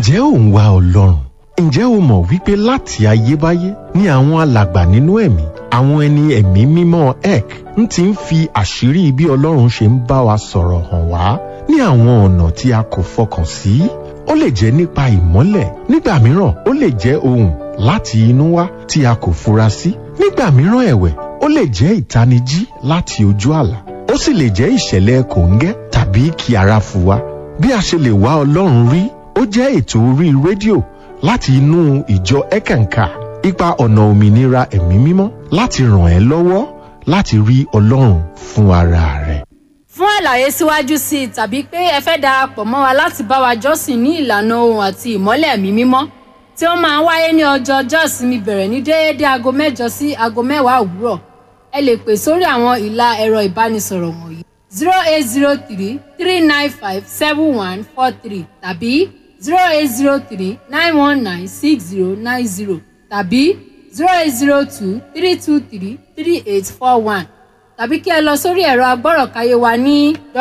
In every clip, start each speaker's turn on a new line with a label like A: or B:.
A: ǹjẹ́ ò ń wá ọlọ́run ǹjẹ́ o mọ̀ wípé láti ayébáyé ni àwọn alàgbà nínú ẹ̀mí àwọn ẹni ẹ̀mí mímọ́ ek ń ti ń fi àṣírí bí ọlọ́run ṣe ń bá wa sọ̀rọ̀ hàn wá ní àwọn ọ̀nà tí a kò fọkàn sí ó lè jẹ́ nípa ìmọ́lẹ̀ nígbà mìíràn ó lè jẹ́ ohùn láti inú wá tí a kò fura sí nígbà mìíràn ẹ̀wẹ̀ ó lè jẹ́ ìtanijí láti ojú àlá ó sì lè jẹ́ ìṣẹ̀lẹ̀ kòńgẹ́ tàbí kí ara fu wa bí a ṣe lè wá ọlọ́run rí ó jẹ́ ètò orí rédíò láti inú ìjọ ẹ̀kànkà ipa ọ̀nà òmìnira ẹ̀mí mímọ́ láti ràn ẹ́ lọ́wọ́ láti rí ọlọ́run fún ara rẹ̀.
B: fún àlàyé síwájú sí i tàbí pé ẹ fẹ́ darapọ̀ mọ́ wa láti bá wa jọ́sìn ní ìlànà ohun àti ìmọ́lẹ̀ ẹ̀mí mímọ́ tí ó máa ń wáyé ní ọjọ́ ọjọ́ ìsinmi bẹ̀rẹ̀ ní déédéé aago mẹ́jọ sí aago mẹ́wàá òwúrọ̀ ẹ lè pè sórí àwọn ìlà ẹ̀rọ ìbánisọ̀rọ̀ wọ̀nyí zero eight zero three three nine five seven one four three tàbí zero eight zero three nine one nine six zero nine zero tàbí zero eight zero two three two three three eight four one tàbí kí ẹ lọ sórí ẹ̀rọ agbọ́rọ̀káyé wa ní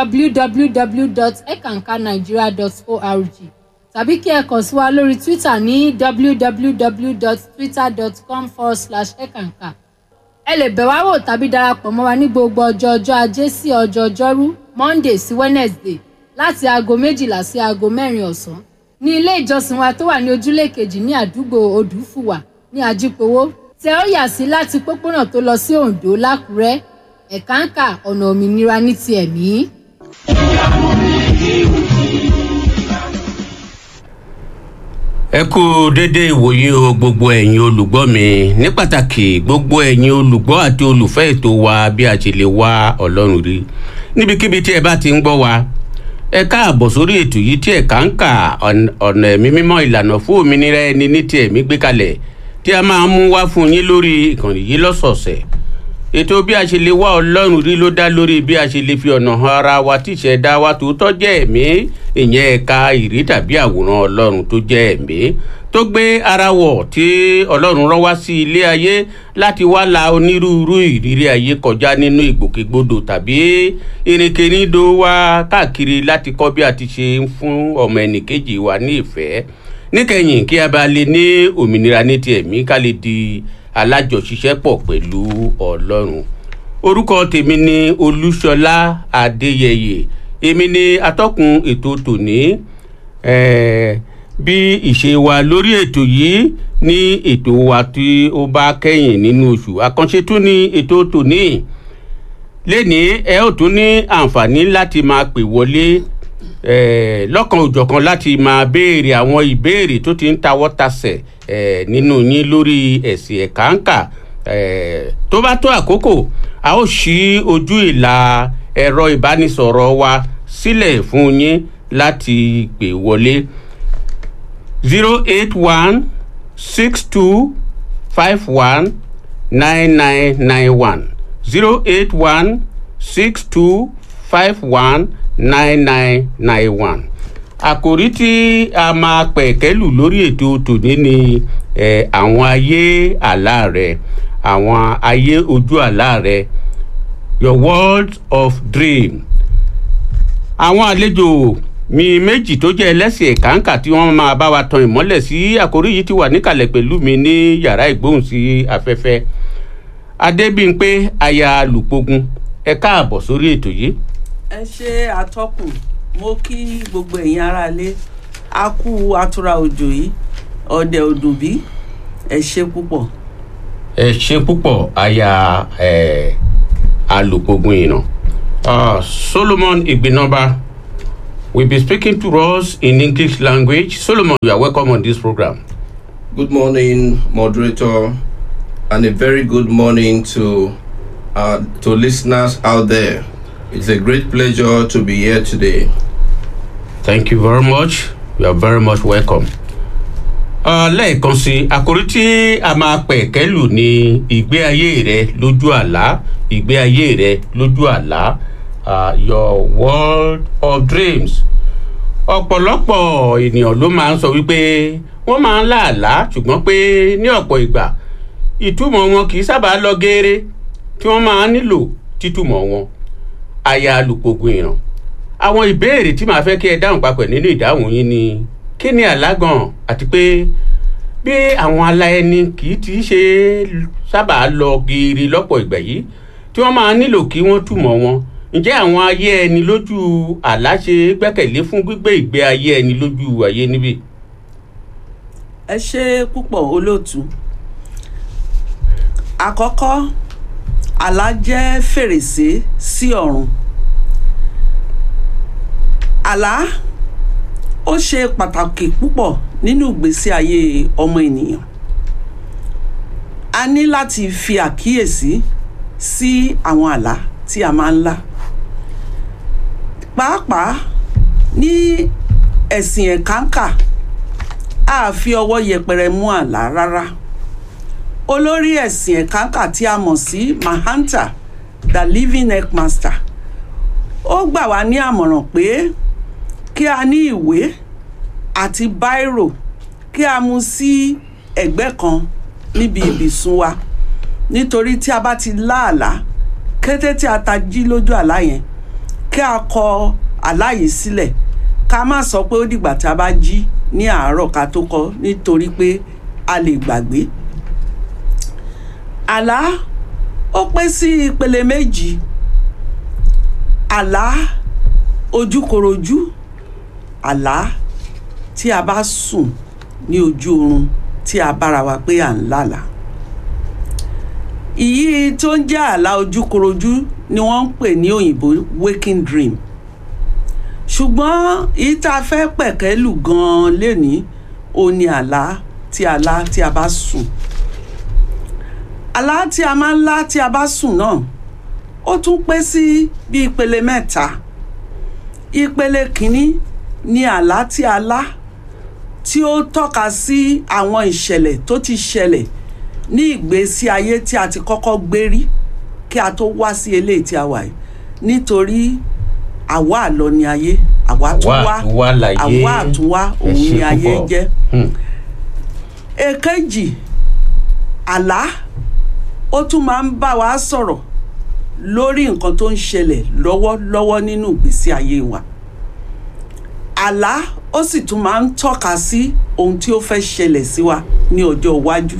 B: www.ekankanigeria.org tàbí kí ẹ kàn sí wa lórí twitter ní www.twitter.com forward slash ekanka ẹ lè bẹ̀ wá wò tàbí darapọ̀ mọ́ wa ní gbogbo ọjọ́ ọjọ́ ajé sí ọjọ́ ọjọ́rú monday sí wednesday láti aago méjìlá sí aago mẹ́rin ọ̀sán ní ilé ìjọsìn wa tó wà ní ojúlé kejì ní àdúgbò odùfùwà ní ajípowó tẹ ó yà sí láti pópónà tó lọ sí oǹdó lákùrẹ́ ẹ̀káǹkà ọ̀nà òmìnira ní ti ẹ̀mí.
C: ẹ kú déédéé ìwòye o gbogbo ẹ̀yin olùgbọ́ mi ní pàtàkì gbogbo ẹ̀yin olùgbọ́ àti olùfẹ́ ètò wa bí a ṣe lè wá ọlọ́run rí níbikíbi tí ẹ bá ti ń gbọ́ wa ẹ káàbọ̀ sórí ètò yìí tí ẹ̀ka ń kà ọ̀nà ẹ̀mí mímọ́ ìlànà fún òmìnira ẹni ní ti ẹ̀mí gbé kalẹ̀ tí a máa mú wá fún yín lórí ìkànnì yìí lọ́sọ̀ọ̀sẹ̀ ètò bí a ṣe lè wá ọlọ́run rí ló dá lórí bí a ṣe lè fi ọ̀nà han ara wa tí ìṣẹ̀dá wa tòótọ́ jẹ́ ẹ̀mí ìyẹn ẹ̀ka ìrí tàbí àwòrán ọlọ́run tó jẹ́ ẹ̀mí tó gbé ara wọ̀ tí ọlọ́run rán wá sí ilé ayé láti wá la onírúurú ìrírí ayé kọjá nínú ìgbòkègbodò tàbí ìrìnkèrindò wa káàkiri láti kọ́ bí a ti ṣe ń fún ọmọ ẹnìkejì wa ní ìfẹ́ níkẹyìn kí a bá lè ní òmìnira ní ti ẹ̀mí ká lè di alájọṣiṣẹ́pọ̀ pẹ̀lú ọlọ́run orúkọ tèmi ni olúṣọlá adéyẹyẹ èmi ni atọ́kùn ètò tòní bí ìṣe wa lórí ètò yìí ní ètò wa tí ó bá kẹ́yìn nínú oṣù àkànṣe tún ní ètò tòní lẹ́ni ẹ ó tún ní àǹfààní láti máa pè wọlé lọ́kàn òjọ̀kan láti máa béèrè àwọn ìbéèrè tó ti ń tawọ́ tasẹ̀ nínú yín lórí ẹ̀sìn ẹ̀káǹkà tó bá tó àkókò a ó ṣí ojú ìlà ẹ̀rọ ìbánisọ̀rọ̀ wa sílẹ̀ fún yín láti pè wọlé zero eight one six two five one nine nine nine one zero eight one six two five one nine nine nine one àkòrí tí a máa pẹ̀kẹ́lù lórí ètò tòní ni eh, àwọn ayé àlá rẹ àwọn ayé ojú àlá rẹ your world of dream àwọn àlejò mi méjì tó jẹ́ ẹlẹ́sìn ẹ̀káǹkà tí wọ́n máa bá wa tan ìmọ́lẹ̀ sí àkòrí yìí ti wà níkàlẹ̀ pẹ̀lú mi ní yàrá ìgbóhùnsí afẹ́fẹ́ adébímpé aya lùpogun ẹ káàbọ̀ sórí ètò yìí
D: ẹ ṣe àtọkùn mo kí gbogbo ẹ̀yin aráalé a kú atura òjò yìí ọ̀dẹ̀ òdùnbí ẹ ṣe púpọ̀.
C: ẹ ṣe púpọ̀ aya ẹ alùpùpù ìnà solomon ìgbìnàba will be speaking to us in english language solomon you are welcome on this program.
E: Good morning, moderator, and a very good morning to uh, to listeners out there. It's a great pleasure to be here today.
C: thank you very much you are very much welcome. Uh, lẹ́ẹ̀kan sí àkòrí tí a máa pẹ̀ kẹ́lù ní ìgbé ayé rẹ lójú àlá ìgbé ayé rẹ lójú àlá uh, your world of dreams. ọ̀pọ̀lọpọ̀ ènìyàn ló máa ń sọ wípé wọ́n máa ń láàlá ṣùgbọ́n pé ní ọ̀pọ̀ ìgbà ìtumọ̀ wọn kì í sábà lọ geere tí wọ́n máa ń nílò títúmọ̀ wọn aya alùpùpù ìràn àwọn ìbéèrè tí màá fẹ́ kí ẹ dáhùn papọ̀ nínú ìdáhùn yín ni kí ni àlágàn àti pé bí àwọn aláẹni kì í ti ṣe sábà lọ geere lọ́pọ̀ ìgbà yìí tí wọ́n máa nílò kí wọ́n túmọ̀ wọn ǹjẹ́ àwọn ayé ẹni lójú àlá ṣe gbẹ́kẹ̀lé fún gbígbé ìgbé ayé ẹni lójú ayé níbí.
D: ẹ ṣe púpọ̀ olóòtú àkọ́kọ́ àlá jẹ́ fèrèsé sí ọ̀run àlá ó ṣe pàtàkì púpọ̀ nínú ìgbésí ayé ọmọ ènìyàn a ní láti fi àkíyèsí sí àwọn àlá tí a máa ń lá pàápàá ní ẹ̀sìn ẹ̀kánkà a fi ọwọ́ yẹpẹrẹ mú àlá rárá olórí ẹ̀sìn ẹ̀kánkà tí a mọ̀ sí mahanta the living headmaster ó gbà wá ní àmọ̀ràn pé kí a ní ìwé àti báírò kí a mú sí ẹ̀gbẹ́ kan níbi ibìsùn wa nítorí tí a bá ti lá àlá kété tí a ta jí lójú àlá yẹn kí a kọ àlá yìí sílẹ̀ ká má sọ pé ó dìgbà tí a bá jí ní àárọ̀ ká tó kọ nítorí pé a lè gbàgbé àlá ó pín sí ìpele méjì àlá ojúkorojú àlá tí a bá sùn ní ojú oorun tí a bára wa pé à ń lálà ìyí tó ń jẹ́ àlá ojúkorojú ni wọ́n ń pè ní òyìnbó waking dream ṣùgbọ́n èyí tá a fẹ́ pẹ̀kẹ́ lù gan-an lénìí ó ní àlá tí a lá tí a bá sùn àlá tí a máa ń lá tí a bá sùn náà ó tún pé sí bí ìpele mẹ́ta ìpele kìíní ni àlá tí a lá tí ó tọ́ka sí àwọn ìṣẹ̀lẹ̀ tó ti ṣẹlẹ̀ ní ìgbésí ayé tí a ti kọ́kọ́ gbé rí kí a tó wá sí eléyìí tí a wà yìí nítorí àwa àlọ ni ayé àwa tún wá
C: àtúnwá láyé.
D: àwa àtúnwá
C: Ẹ
D: òun
C: ṣé
D: ni ayé
C: púpọ̀.
D: jẹ́
C: Hmm.
D: èkejì àlá ó tún máa ń bá wa sọ̀rọ̀ lórí nǹkan tó ń ṣẹlẹ̀ lọ́wọ́lọ́wọ́ nínú ìgbésí ayé wa àlá ó sì tún máa ń tọ́ka sí ohun tí ó fẹ́ ṣẹlẹ̀ sí wa ní ọjọ́ iwájú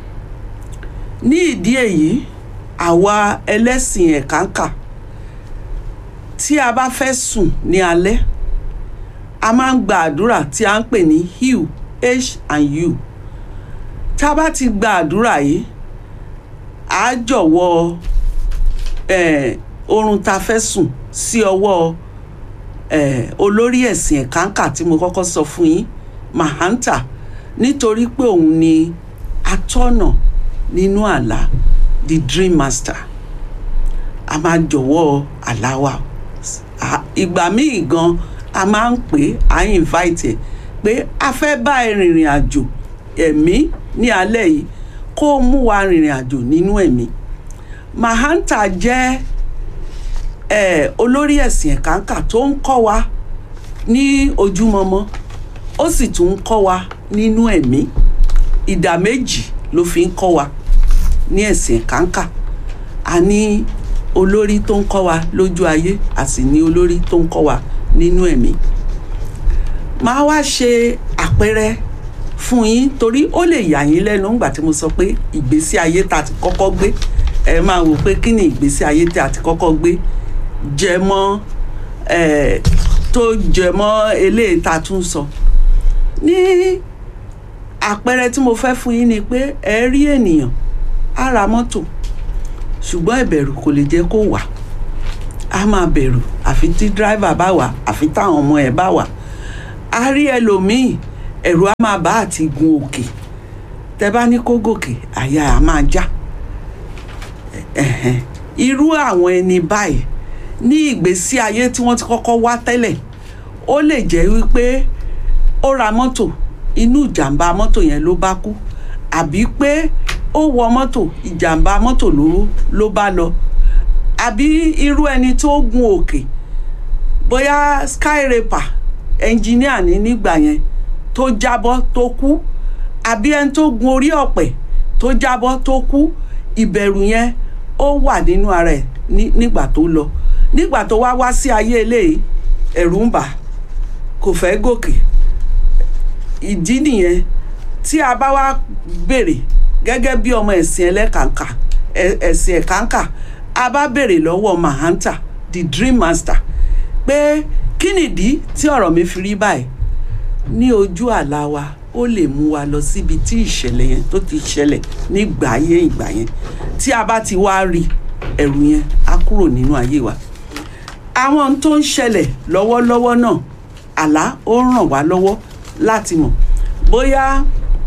D: ní ìdí èyí àwa ẹlẹ́sìn ẹ̀kánkà tí a bá fẹ́ sùn ní alẹ́ a máa ń gba àdúrà tí a ń pè ní hew h and u tá a bá ti gba àdúrà yìí a jọ̀wọ́ eh, oorun tá a fẹ́ sùn sí ọwọ́ eh, olórí ẹ̀sìn ẹ̀kánkà tí mo kọ́kọ́ sọ fún yín mahanta nítorí pé òun ni atọ́nà nínú àlá the dream master a máa jọ̀wọ́ àlá wa À- ìgbà míì gan a máa ń pè é à ń invite ẹ̀ pé a fẹ́ bá ẹ rìnrìn àjò ẹ̀mí ní alẹ́ yìí kó o mú wa rìnrìn àjò nínú ẹ̀mí mahanta jẹ́ eh, olórí ẹ̀sìn ẹ̀kánkà tó ń kọ́ wa ní ojúmọmọ ó sì tún ń kọ́ wa nínú ẹ̀mí ìdá méjì ló fi ń kọ́ wa ní ẹ̀sìn ẹ̀kánkà a ní olórí tó ń kọ́ wa lójú ayé a sì ní olórí tó ń kọ́ wa nínú ẹ̀mí máa wá ṣe àpẹẹrẹ fún yín torí ó lè yà yín lẹ́nu ńgbà tí mo sọ pé ìgbésí ayé tá a ti kọ́kọ́ gbé ẹ máa wò pé kí ni ìgbésí ayé tí a ti kọ́kọ́ gbé jẹ mọ́ ẹ tó jẹ mọ́ eléyìí tá a tún sọ ní àpẹẹrẹ tí mo fẹ́ fún yín ni pé ẹ rí ènìyàn á ra mọ́tò ṣùgbọ́n ìbẹ̀rù kò lè jẹ́ kó wà á máa bẹ̀rù àfi tí dírìvà bá wà àfi táwọn ọmọ ẹ̀ bá wà á rí ẹlòmíì ẹ̀rù á máa bá àti gun òkè tẹ bá ní kó gòkè àyà á máa já ẹ̀hẹ̀n. irú àwọn ẹni báyìí ní ìgbésí ayé tí wọ́n ti kọ́kọ́ wá tẹ́lẹ̀ ó lè jẹ́ wípé ó ra mọ́tò inú ìjàmbá mọ́tò yẹn ló bá kú àbí pé ó wọ mọ́tò ìjàmbá mọ́tò ló ló bá lọ àbí irú ẹni tó gun òkè bóyá skyraper ẹnjìníà ní nígbà yẹn tó jábọ́ tó kú àbí ẹni tó gun orí ọ̀pẹ tó jábọ́ tó kú ìbẹ̀rù yẹn ó wà nínú ara ẹ̀ ní- nígbà tó lọ nígbà tó wá wá sí ayé eléyìí ẹ̀rù ń bà kò fẹ́ gòkè ìdí nìyẹn tí a bá wá béèrè gẹ́gẹ́ bí ọmọ ẹ̀sìn ẹlẹ́kàǹkà ẹ̀- ẹ̀sìn ẹ̀kàǹkà a bá béèrè lọ́wọ́ mahanta the dream master pé kí nìdí tí ọ̀rọ̀ mi fi rí báyìí ní ojú àlá wa ó lè mú wa lọ síbi tí ìṣẹ̀lẹ̀ yẹn tó ti ṣẹlẹ̀ nígbà ayé ìgbà yẹn tí a bá ti wá rí ẹ̀rù yẹn á kúrò nínú ayé wa àwọn ohun tó ń ṣẹlẹ̀ lọ́wọ́lọ́wọ́ náà àlá ó ràn wá lọ́wọ́ láti mọ̀ bóyá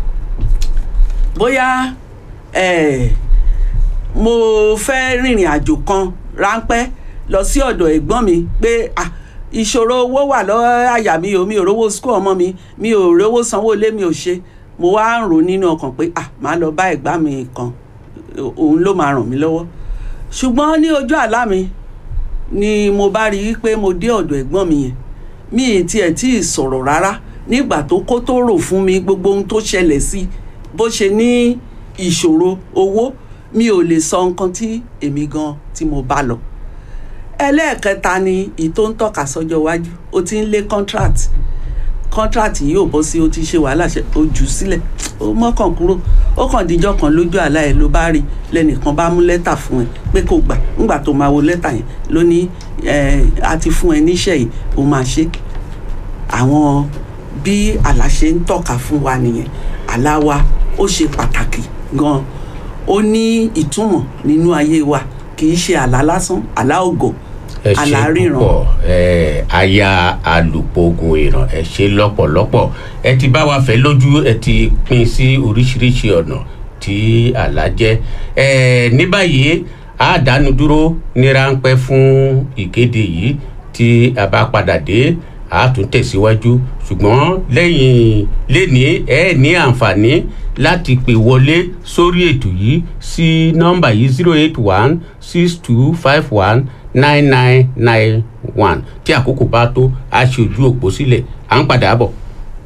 D: bóyá eh, mo fẹ́ rìnrìn àjò kan ráńpẹ́ lọ sí ọ̀dọ̀ ẹ̀gbọ́n mi pé ah, ìṣòro owó wà lọ́wọ́ àyà mi o mi ò rówó skul ọmọ mi mi ò rówó sanwó ilé mi ò ṣe mo wá ń rò nínú ọkàn pé ah màá lọ bá ẹ̀gbá mi kan òun ló máa ràn mí lọ́wọ́ ṣùgbọ́n ní ojú àlá mi ni mo bá rí i pé mo dé ọ̀dọ̀ ẹ̀gbọ́n mi yẹn mi ì tiẹ̀ tí ì sọ̀rọ̀ rárá nígbà tó kó tó rò fún mi gbogbo ohun tó ṣẹlẹ̀ sí bó ṣe ní ìṣòro owó mi ò lè sọ nǹkan tí èmi gan tí mo bá lọ ẹlẹ́ẹ̀kẹta ni èyí tó ń tọ́ka sọ́jọ́ iwájú ó ti ń lé contract contract yìí ò bọ́ sí ó ti ṣe wàhálà ṣe ó jù ú sílẹ̀ ó mọ́kàn kúrò ó kàn díjọ́ kan lójú àlá ẹ̀ ló bá rí lẹ́nìkan bá mú lẹ́tà fún ẹ pé kò gbà ńgbà tó máa wo lẹ́tà yẹn ló ní ẹ a ti fún ẹ níṣẹ́ yìí ó máa ṣe àwọn bí àlá ṣe ń tọ́ka fún wa nìyẹn àlá wa ó ṣe pàtàkì gan ó ní ìtumọ̀ nínú ayé wa kì í ṣe àlá lásán àlá ògo
C: ẹ ṣe
D: àlá ríran
C: púpọ̀ ẹ aya alùpùpù ìràn ẹ ṣe lọ́pọ̀lọpọ̀ ẹ ti bá wa fẹ́ lójú ẹ ti pín sí oríṣiríṣi ọ̀nà tí àlá jẹ́ ẹ ní báyìí a dánu dúró ní ráńpẹ́ fún ìkéde yìí tí a bá padà dé a tún tẹ̀síwájú ṣùgbọ́n lẹ́yìn lẹ́ni ẹ ní àǹfààní láti pè wọlé sórí ètò yìí sí nọ́mbà yìí zero eight one six two five one nine nine nine one tí àkókò bá tó a ṣe ojú òpó sílẹ̀ à ń padà bọ̀.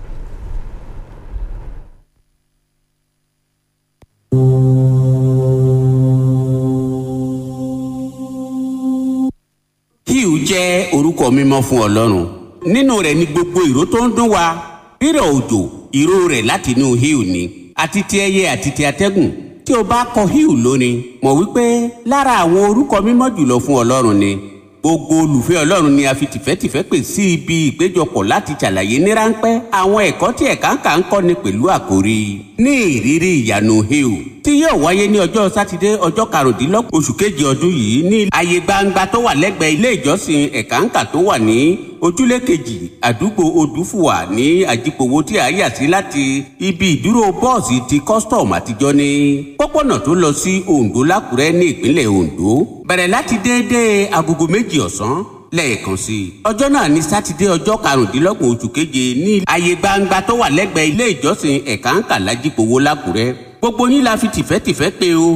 C: hugh jẹ́ orúkọ mímọ́ fún ọlọ́run nínú rẹ̀ ni gbogbo ìró tó ń dún wa rírọ̀ òjò ìró rẹ̀ láti inú hugh ni àti ti ẹyẹ àti ti atẹ́gùn tí o bá kọ hugh lónìí mọ̀ wípé lára àwọn orúkọ mímọ́ jùlọ fún ọlọ́run ni gbogbo olùfẹ́ ọlọ́run ni a fi tìfẹ́tìfẹ́ pè sí ibi ìpéjọpọ̀ láti ṣàlàyé ní ráńpẹ́ àwọn ẹ̀kọ́ tí ẹ̀ka ń kà ń kọ́ni pẹ̀lú àkórí ní ìrírí ìyanu hill tí yóò wáyé ní ọjọ́ sátidé ọjọ́ karùndínlọ́gbọ̀n oṣù kejì ọdún yìí ní ààyè gbangba tó wà lẹ́gbẹ̀ẹ́ ilé ìjọsìn ẹ̀ka ń kà tó wà ní ojúlé kejì àdúgbò odùfùwà ní àjìpòwò tí a yà sí láti ibi ìdúró bọ́ọ̀sì ti custom àtijọ́ ní pópónà tó lọ sí ondo lákùrẹ́ ní ìpínlẹ̀ ondo bẹ̀rẹ̀ láti déédéé agogo méjì ọ̀sán lẹ́ẹ̀kan sí i. ọjọ́ náà ní sátidé ọjọ́ karùndínlọ́gbọ̀n oṣù keje ní ààyè gbangba tó wà lẹ́gbẹ̀ẹ́ ilé ìjọsìn ẹ̀ka ń kà lájìpòwò lákùrẹ́ gbogbo yín la fi tìfẹ́tìfẹ́ pé o.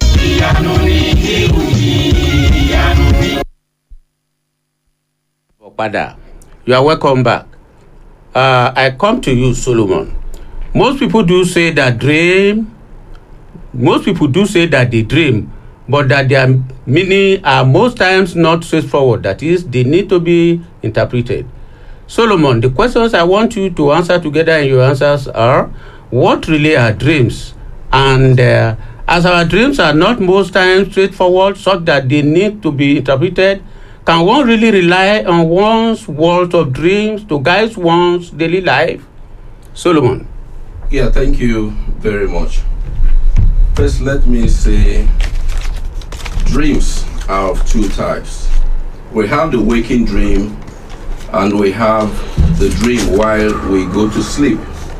C: padà you are welcome back uh, i come to you solomon most people do say that dream most people do say that they dream but that their meaning are most times not straightforward that is they need to be interpreted solomon the questions i want you to answer together in your answers are what really are dreams and uh, as our dreams are not most times straightforward such that they need to be interpreted can one really rely on one's world of dreams to guide one's daily life solomon
E: Yeah, thank you very much. First, let me say dreams are of two types. We have the waking dream, and we have the dream while we go to sleep.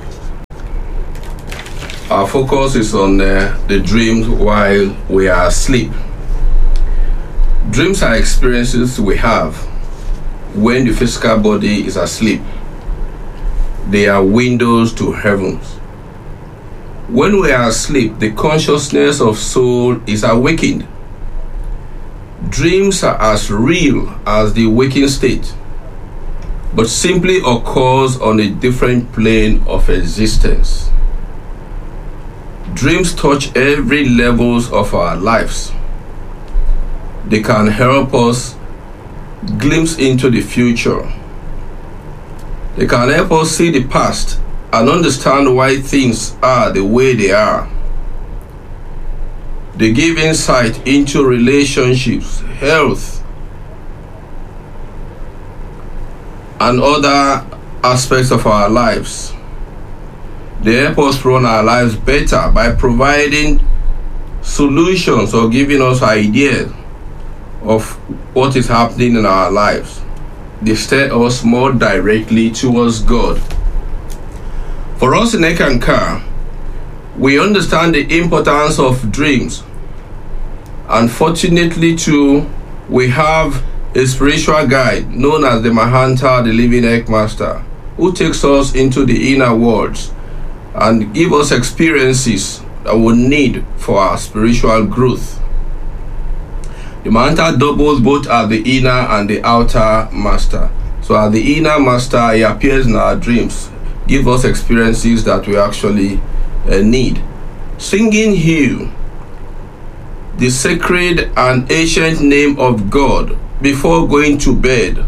E: Our focus is on uh, the dreams while we are asleep. Dreams are experiences we have when the physical body is asleep. They are windows to heavens. When we are asleep, the consciousness of soul is awakened. Dreams are as real as the waking state, but simply occurs on a different plane of existence. Dreams touch every levels of our lives. They can help us glimpse into the future. They can help us see the past and understand why things are the way they are. They give insight into relationships, health, and other aspects of our lives. They help us run our lives better by providing solutions or giving us ideas of what is happening in our lives. They steer us more directly towards God. For us in Ekankar, we understand the importance of dreams. Unfortunately, too, we have a spiritual guide known as the Mahanta, the living Ekmaster, who takes us into the inner worlds and give us experiences that we need for our spiritual growth. The Mahanta doubles both as the inner and the outer master. So, as the inner master, he appears in our dreams, give us experiences that we actually uh, need. Singing hymn, the sacred and ancient name of God before going to bed,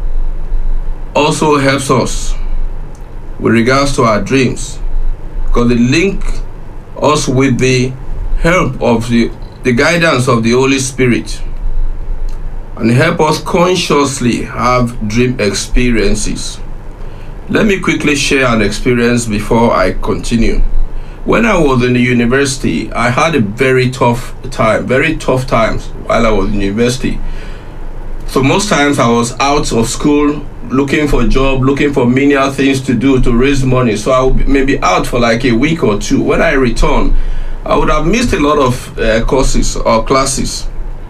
E: also helps us with regards to our dreams because they link us with the help of the, the guidance of the Holy Spirit and help us consciously have dream experiences. Let me quickly share an experience before I continue. When I was in the university, I had a very tough time, very tough times while I was in university. So most times I was out of school looking for a job, looking for menial things to do to raise money. So I would maybe out for like a week or two. When I return, I would have missed a lot of uh, courses or classes.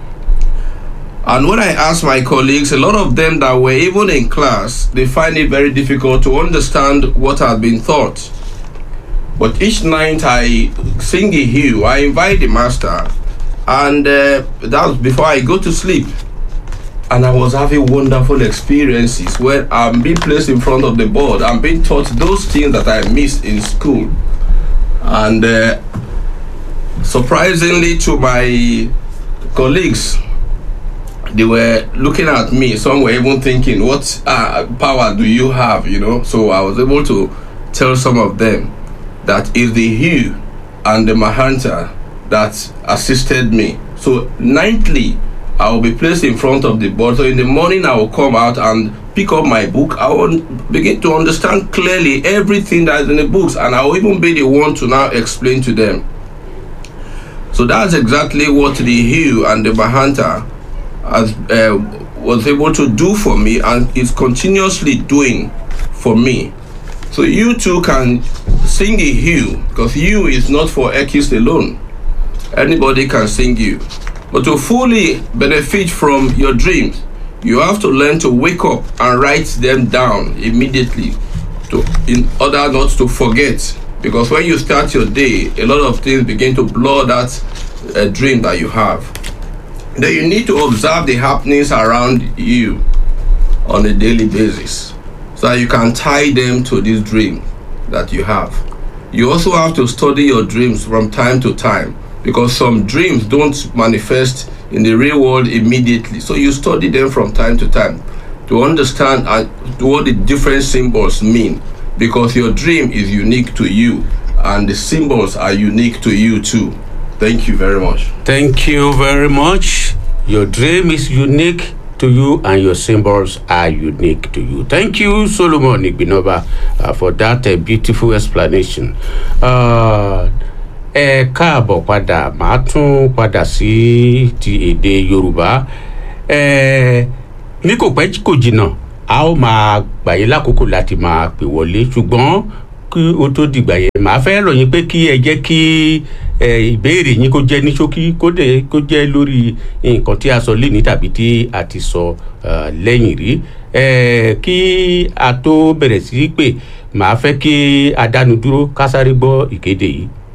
E: And when I asked my colleagues, a lot of them that were even in class, they find it very difficult to understand what had been taught. But each night I sing a hymn, I invite the master, and uh, that was before I go to sleep. And I was having wonderful experiences when I'm being placed in front of the board, I'm being taught those things that I missed in school. And uh, surprisingly to my colleagues, they were looking at me. Some were even thinking, "What uh, power do you have?" You know. So I was able to tell some of them that is the hue and the mahanta that assisted me. So nightly, I will be placed in front of the board. So in the morning, I will come out and pick up my book. I will begin to understand clearly everything that is in the books, and I will even be the one to now explain to them. So that's exactly what the hue and the mahanta has, uh, was able to do for me and is continuously doing for me. So you too can sing a hymn because hymn is not for Ekis alone. Anybody can sing you. But to fully benefit from your dreams, you have to learn to wake up and write them down immediately to in order not to forget. Because when you start your day, a lot of things begin to blur that uh, dream that you have then you need to observe the happenings around you on a daily basis so that you can tie them to this dream that you have. You also have to study your dreams from time to time because some dreams don't manifest in the real world immediately. So you study them from time to time to understand uh, what the different symbols mean because your dream is unique to you and the symbols are unique to you too. Thank you very much.
C: Thank you very much. Your dream is unique to you and your symbols are unique to you. Thank you, Solomon Igbinoba, uh, for that uh, beautiful explanation. Uh, ẹ káàbọ̀ padà màá tún padà sí ti èdè yorùbá ẹ ní kò pẹ́ kò jìnnà a ó máa gbà yín lákòókò láti máa pè wọlé ṣùgbọ́n kí o tó dìgbà yẹn màá fẹ́ rọ̀ yín pé kí ẹ jẹ́ kí ẹ ìbéèrè yín kó jẹ́ ní ṣókí kó dẹ̀ kó jẹ́ lórí nǹkan tí a sọ lénìí tàbí tí a ti sọ uh, lẹ́yìn rí ẹ kí a tó bẹ̀rẹ̀ sí í pè màá fẹ́ kí a dánu dúró ká sáré gbọ́ ìkéde yìí.